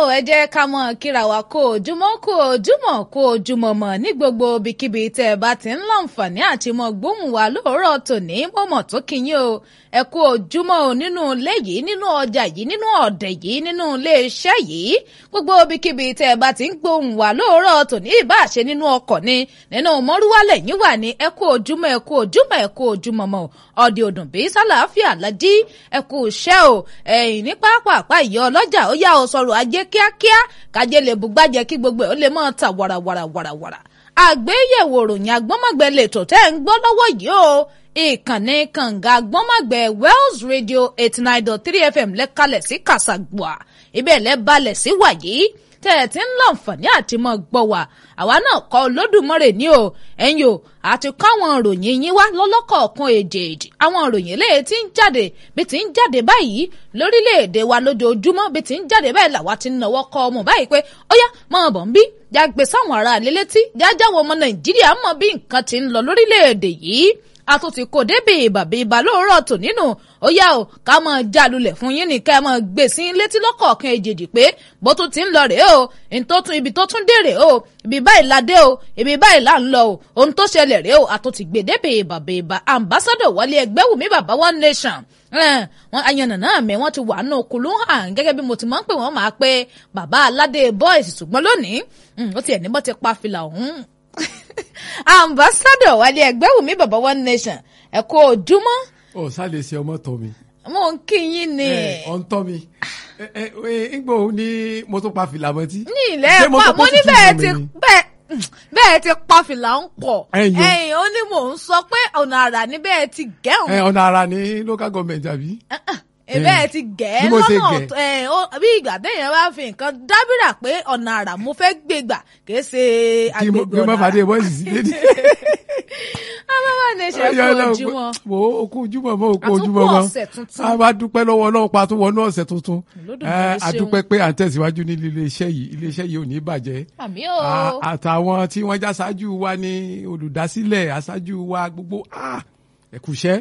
ò ẹ jẹ́ ká mọ̀ kíra wa kó ojúmọ́ kó ojúmọ́ kó ojúmọ́ mọ̀ ní gbogbo ibikíbi tẹ́ ẹ bá ti ń láǹfààní àti mọ gbóhùn wa lóòrọ̀ tòní mọ̀mọ́ tó kíyìn o ẹ kú ojúmọ́ o nínú ilé yìí nínú ọjà yìí nínú ọ̀dẹ̀ yìí nínú ilé iṣẹ́ yìí gbogbo ibikíbi tẹ́ ẹ bá ti ń gbóhùn wa lóòrọ̀ tòní ìbáṣe nínú ọkọ̀ ni nínú mọ́rúwálẹ̀ yín wà ní ẹ kú ojúmọ́ ẹ kú ojúmọ́ ẹ kú ojúmọ́ mọ́ ọ̀dẹ̀ òdùn bí sálàáfíà lájí ẹ kú iṣẹ́ o ẹ̀yìn ní pápá ìyá ọlọ́jà ó yá o sọ̀rọ̀ ajé kíákíá kájé lè bùgbàjẹ́ kí gbogbo ẹ̀ ó lè máa ta wàràwàràwàràwàrà àgbéyẹ̀wò ròyìn agbọ́mọ̀gbẹ́ lètò tẹ́ ń gbọ́ lọ́wọ́ yìí o ìkànnì kànga agbọ́mọ̀gbẹ́ Wells Radio eighty nine dot three FM lẹ́kalẹ̀ sí kàṣàgbọ́à ibẹ̀ lẹ́ balẹ̀ sí wàyí tẹ́ ẹ ti ń láǹfààní àti mọ́ gbọ́ wa àwa náà kọ́ Olódùmarè ní o ẹ̀yin o àti kọ́ àwọn ìròyìn yín wá lọ́lọ́kọ̀ọ̀kan èjèèjì àwọn ìròyìn eléyìí ti ń jáde bí ti ń jáde báyìí lórílẹ̀‐èdè wa lójoojúmọ́ bí ti ń jáde báyìí làwa ti ń náwó kọ́ ọmọ báyìí pé ó yá máa bọ̀ ń bí jágbe sáwọn ará ilé létí jájáwọ́ ọmọ Nàìjíríà mọ̀ bí nǹkan ti ń lọ lórílẹ̀‐èdè yìí àtúntì kò débi ìbàbí ìbà lóòrọ̀ tò nínú ó yá o ká máa já lulẹ̀ fún yín ní ká máa gbé sí létí lọ́kọ̀ọ̀kan èjèèjì pé bó tún ti ń lọ rèé o ìtòtún ibi tó tún dé rèé o ibi báyìí la dé o ibi báyìí là ń lọ o ohun tó ṣẹlẹ̀ rèé o àtúntì gbé débi ìbàbí ìbà ambassadọ̀ wọlé ẹgbẹ́ wùmí bàbá one nation wọn ayanà náà mẹ wọn ti wà nù kùlù hàn gẹ́gẹ́ bí mo ti máa ń pè wọn máa pé bàbá aládé boys ṣùgbọ́n lónìí ó tiẹ̀ ní bọ́ ti pa fìlà ọ̀hún ambassadọ wálé ẹgbẹ́ wùmí bàbá one nation ẹ kú ojúmọ́. ọ sálẹ̀ ṣe ọmọ tọ́ mi. mo ń kí yín ni. ẹ ọ ń tọ́ mi ngbò ní mo tún pa fìlà mọ́tí. ní ilẹ̀ pa mo ní bẹ́ẹ̀ ti bẹ́ẹ̀ bẹ́ẹ̀ ti pa fìlà ń pọ̀ ẹ̀yìn ó ní mò ń sọ pé ọ̀nà àrà ni bẹ́ẹ̀ ti gẹ̀hùn. ọ̀nà àrà ní local government àbí bẹ́ẹ̀ ti gẹ̀ ẹ́ lọ́nà bí ìgbà téèyàn bá fi nǹkan dábìrà pé ọ̀nà àrà mo fẹ́ gbé gbà kìí ṣe agbègbè ọ̀nà àrà. kí mo fàdé bọ́ọ̀sì sí lédi. abáwá ní ṣe kó ojúmọ́. mo kó ojúmọ́ mo kó ojúmọ́ mọ́ a bá dúpẹ́ lọ́wọ́ ọlọ́run pa tó wọnú ọ̀sẹ̀ tuntun a dúpẹ́ pé à ń tẹ̀síwájú ní iléeṣẹ́ yìí iléeṣẹ́ yìí ò ní bàjẹ́. àmì o. àtàwọn tí wọ́n já ṣáájú wa ní olùdásílẹ̀ aṣáájú wa gbogbo ẹ̀kúṣẹ́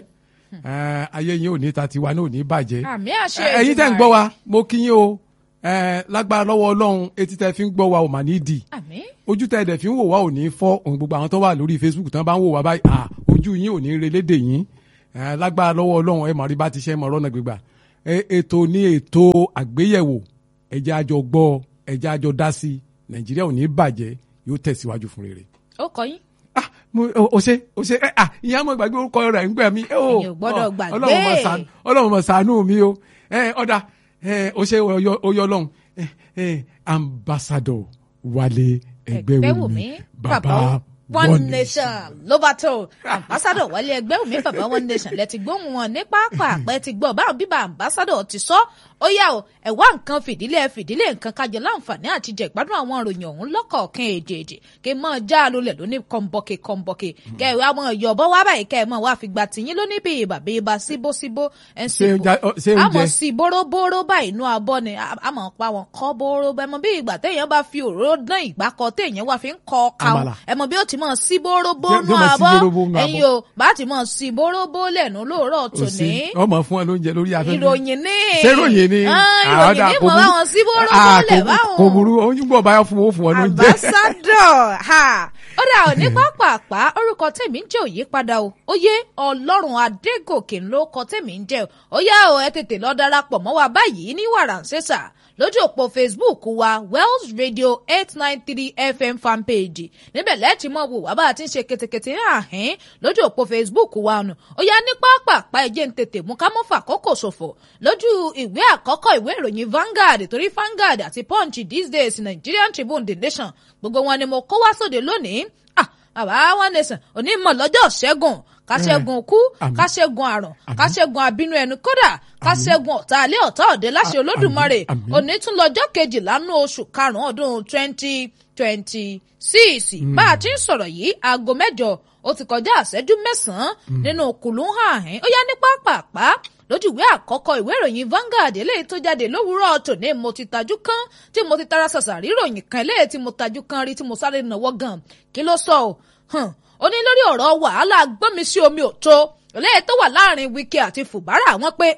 ayé yín ò ní ta tiwa náà ò ní bàjẹ́. àmì àṣẹ ẹ̀yin tẹ́ ń gbọ́ wa mo kí yín o lágbára lọ́wọ́ ọlọ́run etí tẹ́ fi ń gbọ́ wa ò mà ní dì. àmì. ojú tẹ́ dẹ̀ fi ń wò wá ò ní fọ́ òun gbogbo àwọn tó wà lórí Facebook tán bá ń wò wá báyìí à ojú yín ò ní relédè yín lágbára lọ́wọ́ ọlọ́run ẹ mọ̀ rí bá ti ṣe mọ̀ ọ̀rọ̀ náà gbégbà ètò ní ètò àgbéyẹ̀wò ẹ̀jẹ̀ àjọ gbọ́ ẹ̀jẹ̀ àjọ dá sí Nàìjíríà ò ní bàjẹ́ yóò tẹ̀síwájú fún rere. ó kọ yín ah mo o ṣe o ṣe ẹ ah ìyá mo gbàgbé orúkọ rẹ̀ ń gbẹ mi. ẹ̀yin ò gbọ́dọ̀ gbàgbé ọlọ́run mọ̀ ṣàánú mi o ẹ ọ̀dà ẹ o ṣe oyọ ọlọ́run ẹ ẹ ambassador Wálé Ẹgbẹ́wùmí bàbá one nation ló bá tó ambassador Wálé Ẹgbẹ́wùmí bàbá one nation lẹ ti gbóhùn wọn ní pápá àpẹ ti gbọ́ báwọn bíbá ambassador ti sọ ó yá o ẹ wá nǹkan fìdílé fìdílé nǹkan kájọ láǹfààní àti jẹ ìgbádùn àwọn ìròyìn ọ̀hún lọ́kọ̀ọ̀kan èjèèjì kí n mọ já a lulẹ̀ lóní kọ́ńbọ́kẹ́ kọ́ńbọ́kẹ́ kẹ ẹ wá mọ ìyọ̀bọ wá báyìí kẹ ẹ mọ wá fi gbà tìyín lóní bí ibà bí ibà síbósíbó ẹ sì bò àmọ́ sí bóróbóró báyìí inú abọ́ ni àmọ́ pa wọn kọ́ bóró bẹ́ẹ̀ mọ bí ìgbà téèyàn bá fi òróró dán ìgbà kọ téèyàn wá fi ń kọ káwọn ẹ mọ bí ó ti mọ sí bóróbó nú abọ́ ẹ̀yin o bá ti mọ sí bóróbó lẹ́nu lóòrọ̀ tòní. ọmọ fún ẹ lóúnjẹ lórí afẹ́fẹ́ ìròyìn ní ìròyìn ní ìròyìn ní mọ̀ báwọn sí bóróbó lẹ̀ báwọn. kò burú oyún bọ̀ báyọ̀ fún owó fún ọ lóúnjẹ. ambassador ha ó dà ò ní pápápá orúkọ tèmi ń jẹ́ òyípadà o ó yé ọlọ́run adégòkè ló kọ tèmi ń jẹ́ ó yá o ẹ tètè lọ darapọ̀ mọ́ wa báyìí ní wàràǹṣẹ́sà lójú òpó facebook wa wells radio eight nine three fm fanpage níbẹ̀ lẹ́ẹ̀tì mọ́ wò wá bá a ti ń ṣe ketekete àhín lójú òpó facebook wa nù ó yá ní pápápá ẹ̀jẹ̀ ń tètè mú ká mọ́ fàkókò ṣòfò lójú ìwé àkọ́kọ́ ìwé ìròyìn Vanguard torí Vanguard àti Punch these days Nigerian Tribune The Nation gbogbo wọn ni mo kó wá sóde lónìí ah bàbá one nation onímọ̀ lọ́jọ́ ṣẹ́gun káṣẹ́gun kú káṣẹ́gun àrùn káṣẹ́gun àbínú ẹnu kódà káṣẹ́gun ọ̀tá alẹ́ ọ̀tá òde láṣẹ olódùmarè òní tún lọ́jọ́ kejìlá nú oṣù karùn-ún ọdún twenty twenty six bá a ti ń sọ̀rọ̀ yìí aago mẹ́jọ ó ti kọjá àṣẹ́jú mẹ́sàn-án nínú kùlùhàn àhín ó yá ní pápápá lójú ìwé àkọ́kọ́ ìwé ìròyìn Vanguard eléyìí tó jáde lówùúrọ̀ tòní mo ti tajú kán tí mo ti tara ṣàṣà rí ìròyìn kan eléyìí tí mo tajú kán rí tí mo sáré nàwọ́ gan kí ló sọ ọ́ ó ní lórí ọ̀rọ̀ wàhálà gbọ́nmi sí omi òtó eléyìí tó wà láàrin Wike àti Fubara wọ́n pé ah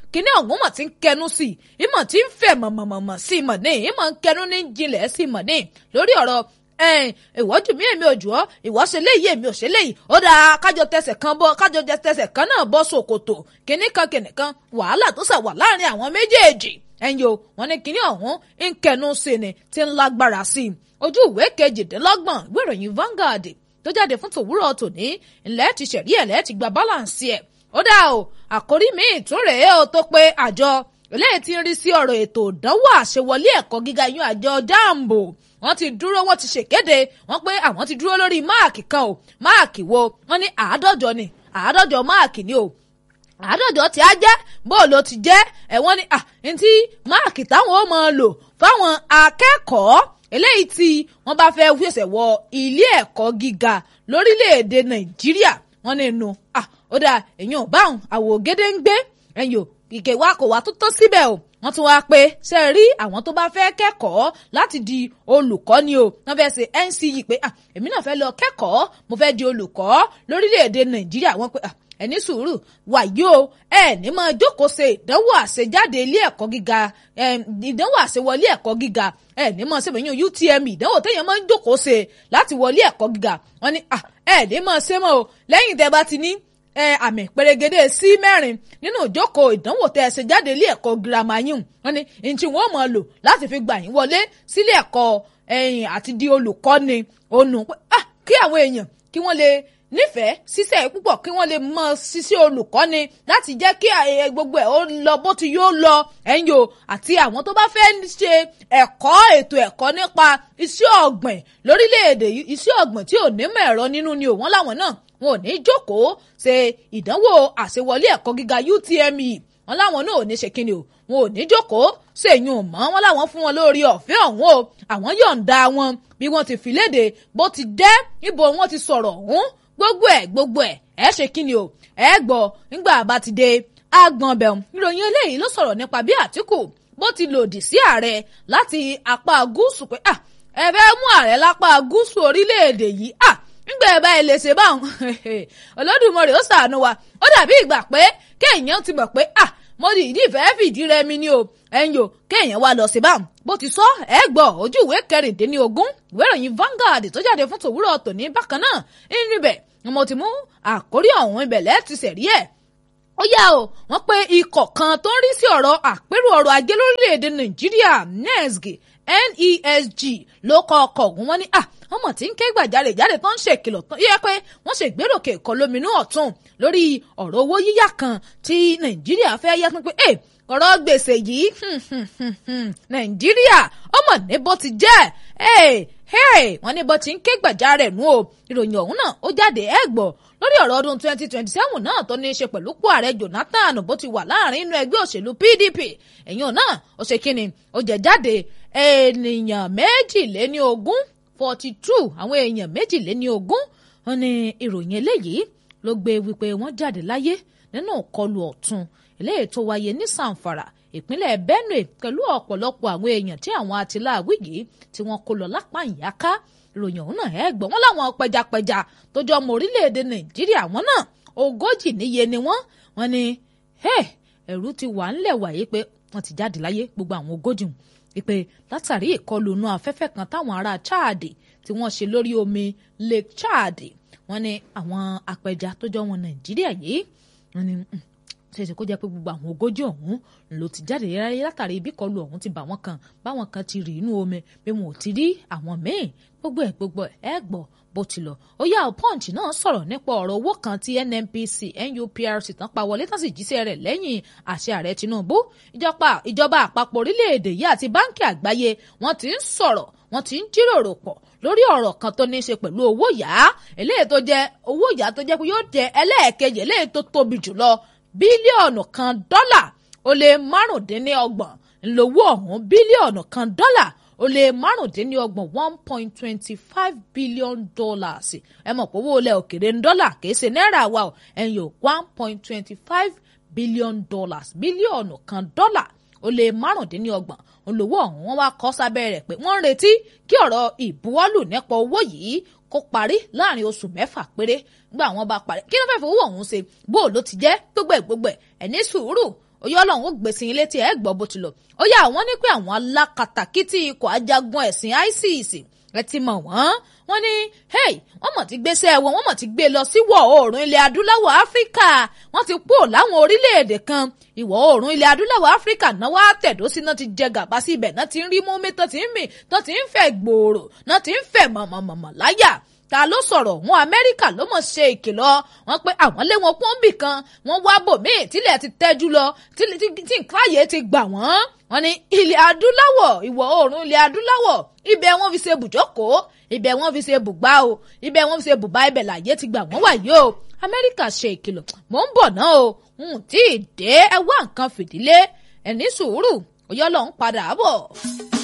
kíní ọ̀hún mọ̀ tí ń kẹnu sí i ìmọ̀ tí ń fẹ̀ mọ̀mọ̀mọ̀ sí i mọ̀ ní ìmọ̀ ń kẹnu ní jinlẹ̀ sí i mọ̀ ní lórí ọ̀rọ̀ ìwọ́jú mi èmi ò jù ọ́ ìwọ́ ṣe léyìí èmi ò ṣe léyìí ó dáa kájọ tẹsẹ̀ kan bọ́ kájọ tẹsẹ̀ kan náà bọ́ ṣòkòtò kíní kan kíní kan wàhálà tó ṣà wà láàrin àwọn méjèèjì ẹ̀yin o wọn ní kíní ọ̀hún ń kẹnu sí ni tí ń lágbára sí i ojú ìwé kejìdínlọ́gbọ̀n ìwé ìròyìn Vanguard tó jáde fún tòwúrọ̀ tòní ńlẹ́ ti ṣẹ̀rí ẹ̀ lẹ́ ti gba balance ẹ̀ ó dá o àkórí míì tún rèé o tó pé àjọ eléyìí ti ń rí sí ọ̀rọ̀ ètò ìdánwò àṣewọlé ẹ̀kọ́ gíga yún àjọ jambo wọ́n ti dúró wọ́n ti ṣèkéde wọ́n pé àwọn ti dúró lórí máàkì kan o máàkì wo wọ́n ní àádọ́jọ ni àádọ́jọ máàkì ni o àádọ́jọ tí a jẹ́ bó ló ti jẹ́ ẹ̀wọ́n ni à ntí máàkì táwọn ó máa lò fáwọn akẹ́kọ̀ọ́ eléyìí tí wọ́n bá fẹ́ wíṣẹ̀ wọ ilé ẹ̀kọ́ gíga lórílẹ̀‐èdè nàìjíríà wọ́n ní inú à ó dáa èyàn ò báwọn àwògede ń gbé ẹ̀yìn ò ìkè wa kò wá tó tó síbẹ̀ o wọ́n tún wáá pé ṣe rí àwọn tó bá fẹ́ kẹ́kọ̀ọ́ láti di olùkọ́ ni o wọ́n fẹ́ ṣe NCE pé à èmi náà fẹ́ lọ kẹ́kọ̀ọ́ mo fẹ́ di olùkọ́ lórílẹ̀‐èdè nàìjíríà wọ́n pé à ẹni sùúrù wàyí o ẹ ní máa jókòó ṣe ìdánwò àṣejáde ilé ẹ̀kọ́ gíga ìdánwò àṣewọlé ẹ̀kọ́ gíga ẹ ní máa ṣe bẹ̀yìn UTME ìdánwò téèyàn máa ń jókòó ṣe láti wọlé ẹ̀kọ́ gíga wọ́n ní ẹ ní máa ṣe mọ́ o lẹ́yìn tẹ́ bá ti ní àmì pèrègede sí mẹ́rin nínú ìjókòó ìdánwò tẹ́ ẹ ṣe jáde ilé ẹ̀kọ́ girama yìí wọ́n ní ntí wọ́n máa lò láti fi gbà yín wọlé sílé ẹ̀kọ́ ẹ̀yìn àti di olùkọ́ni ònù kí àwọn èèyàn kí wọ́n lè nífẹ̀ẹ́ ṣiṣẹ́ púpọ̀ kí wọ́n lè mọ ṣiṣẹ́ olùkọ́ni láti jẹ́ kí gbogbo ẹ̀ ó lọ bó ti yóò lọ ẹ̀yìn o àti àwọn tó bá fẹ́ ṣe ẹ̀kọ́ ètò ẹ̀kọ́ nípa iṣẹ́ ọ̀gbìn lórílẹ̀‐èdè iṣẹ́ ọ̀gbìn tí ò ní mọ̀ ẹ̀rọ nínú ni òun láwọn náà wọn ò ní jókòó ṣe ìdánwò àṣewọlé ẹ̀kọ́ gíga UTME wọn láwọn náà ò ní ṣe kíni o wọn ò ní jókòó ṣèyún mọ́ wọn láwọn fún wọn lórí ọ̀fẹ́ ọ̀hún o àwọn yọ̀ǹda wọn bí wọ́n ti fi léde bó ti dẹ́ níbo wọ́n ti sọ̀rọ̀ ọ̀hún gbogbo ẹ̀ gbogbo ẹ̀ ẹ ṣe kíni o ẹ gbọ́ nígbà bá ti dé agbọ̀n bẹ̀rùn ìròyìn eléyìí ló sọ̀rọ̀ nípa bí Àtíkù bó ti lòdì sí ààrẹ láti apá gúúsù pé à ẹ fẹ́ mú ààrẹ lápá gúúsù orílẹ̀-èdè yìí à nígbà ẹ bá ẹ lè ṣe báwọn Olódùmarè ó ṣàánú wa ó dàbí ìgbà pé kéèyàn ti mọ̀ pé à mo di ìdí ìfẹ́ fìdí rẹmi ni o ẹ̀yin o kéèyàn wá lọ sí báwọn bó ti sọ ẹ gbọ́ ojú ìwé kẹrìndínlógún ìwé ìròyìn Vanguard tó jáde fún tòwúrọ̀ tòní bákan náà níbẹ̀ ni mo ti mú àkórí ọ̀hún ibẹ̀ lẹ́ẹ̀tì sẹ̀rí ẹ̀ ó yá o wọ́n pé ikọ̀ kan tó ń rí sí ọ̀rọ̀ àpérò ọrọ̀ ajé lórílẹ̀‐èdè Nàìjíríà NESG NESG ló kọ ọkọ̀ ọ̀hún wọn ní à wọ́n mọ̀ tí ń ké gbàjarè jáde tó ń ṣèkìlọ̀ tó yẹ pé wọ́n ṣe gbéròkè ẹ̀kọ́ lóminú ọ̀tún lórí ọ̀rọ̀ owó yíyá kan tí Nàìjíríà fẹ́ yá fún pé ẹ̀ ọ̀rọ̀ gbèsè yìí Nàìjíríà ó mọ̀ ní bó ti jẹ́ wọ́n ní bó ti ń ké gbàjarè nù o ìròyìn ọ̀hún náà ó jáde ẹ̀ gbọ́ lórí ọ̀rọ̀ ọdún 2027 náà tó ní í ṣe pẹ̀lú kó ààrẹ Jonathan bó ti wà láàrin inú ẹgbẹ́ òṣèlú PDP èyàn náà ó ṣe kíni ó jẹ jáde ènìyàn méjìléní ogún forty two àwọn èèyàn méjìléní ogún wọ́n ní ìròyìn eléyìí ló gbé wípé wọ́n jáde láyé nínú ìkọlù ọ̀tún eléyìí tó wáyé ní Zamfara ìpínlẹ̀ Benue pẹ̀lú ọ̀pọ̀lọpọ̀ àwọn èèyàn tí àwọn atiláàwí yìí tí wọ́n kó lọ lápá ìyáká ìròyìn ọ̀hún náà ẹ̀ gbọ́ wọ́n láwọn pẹjapẹja tó jọ ọmọ orílẹ̀-èdè Nàìjíríà wọn náà ogójì níye ni wọ́n wọ́n ní ẹ̀rù ti wà ńlẹ̀ wáyé pé wọ́n ti jáde láyé gbogbo àwọn ogójì hùn ìpè látàrí ìkọlù inú afẹ́fẹ́ kan táwọn ará Chad tí wọ́n ṣe lórí omi Lake Chad wọ́n ní àwọn apẹja tó jọ wọn Nàìjíríà yìí wọ́n ní ṣèṣe kó jẹ́ pé gbogbo àwọn ogójì ọ̀hún ló ti jáde ráyé látàrí ibi kọlù ọ̀hún ti bà wọ́n kan báwọn kan ti rí inú omi bí wọn ò ti rí àwọn míì gbogbo ẹ̀ gbogbo ẹ̀ gbọ́ bó ti lọ ó yá punch náà sọ̀rọ̀ nípa ọ̀rọ̀ owó kan tí NNPC NUPRC tán pa wọlé tán sì jíṣẹ́ rẹ̀ lẹ́yìn àṣẹ ààrẹ Tinubu ìjọba ìjọba àpapọ̀ orílẹ̀-èdè yìí àti báńkì àgbáyé wọ́n ti ń sọ̀rọ̀ wọ́n ti ń jíròrò pọ̀ lórí ọ̀rọ̀ kan tó ní í ṣe pẹ̀lú owó yá eléyìí tó jẹ́ owó yá tó jẹ́ pé yóò jẹ́ ẹlẹ́ẹ̀kejì eléyìí tó tóbi jùlọ bílíọ̀nù kan dọ́là ó lé márùndínlọ́gbọ̀n ńlọ́wọ́ ọ̀hún bílíọ̀nù kan dọ́là ó lé márùndínlọ́gbọ̀n one point twenty five billion dollars ẹ mọ̀ pé owó ilẹ̀ òkèrè ń dọ́là kìí ṣe náírà wa o ẹ̀yìn o one point twenty five billion dollars bílíọ̀nù kan dọ́là ó lé márùndínlọ́gbọ̀n olówó ọ̀hún wọn wá kọ́ sábẹ́ rẹ̀ pé wọ́n ń retí kí ọ̀rọ̀ ìbuwọ́lù nípa owó yìí kó parí láàrin oṣù mẹ́fà péré gbà wọ́n bá parí kí ló fẹ́ fowó ọ̀hún ṣe bó ló ti jẹ́ gbogbo ẹ̀ gbogbo ẹ̀ ẹ̀ ní sùúrù oyè ọlọ́run ó gbèsè ilé tí ẹ gbọ́ bó ti lọ ó yá àwọn ní pé àwọn alákatakítí ikọ̀ ajagun ẹ̀sìn ISIS ẹ ti mọ̀ wọ́n wọ́n ní hey wọ́n mọ̀ ti gbéṣẹ́ wọn wọ́n mọ̀ ti gbé lọ sí ìwọ̀ oòrùn ilẹ̀ adúláwọ̀ áfíríkà wọ́n ti pò láwọn orílẹ̀-èdè kan ìwọ̀ oòrùn ilẹ̀ adúláwọ̀ áfíríkà náà wá tẹ̀dó sí náà ti jẹ gàba sí ibẹ̀ náà ti ń rí mọ́mí tó ti ń mì tó ti ń fẹ̀ gbòòrò náà ti ń fẹ̀ mọ̀mọ̀mọ̀mọ̀ láyà ta ló sọ̀rọ̀ wọn amẹ́ríkà ló mọ̀ ṣe ìkìlọ̀ wọn pé àwọn lé wọn pọ́ńbì kan wọ́n wá bòmíì tílẹ̀ ti tẹ́jú lọ tí nǹkan ààyè ti gbà wọ́n wọ́n ní ilẹ̀ adúláwọ̀ ìwọ̀ oòrùn ilẹ̀ adúláwọ̀ ibẹ̀ wọ́n fi ṣe bùjókòó ibẹ̀ wọ́n fi ṣe bùgbá o ibẹ̀ wọ́n fi ṣe bùbá ibẹ̀ làyè ti gbà wọ́n wà yìí o amẹ́ríkà ṣe ìkìlọ̀ mò ń bọ̀ náà o n tí ì dé ẹ wá nǹkan fìdílé ẹ̀ ní sùúrù òyọ́ lọ́n padà bọ̀.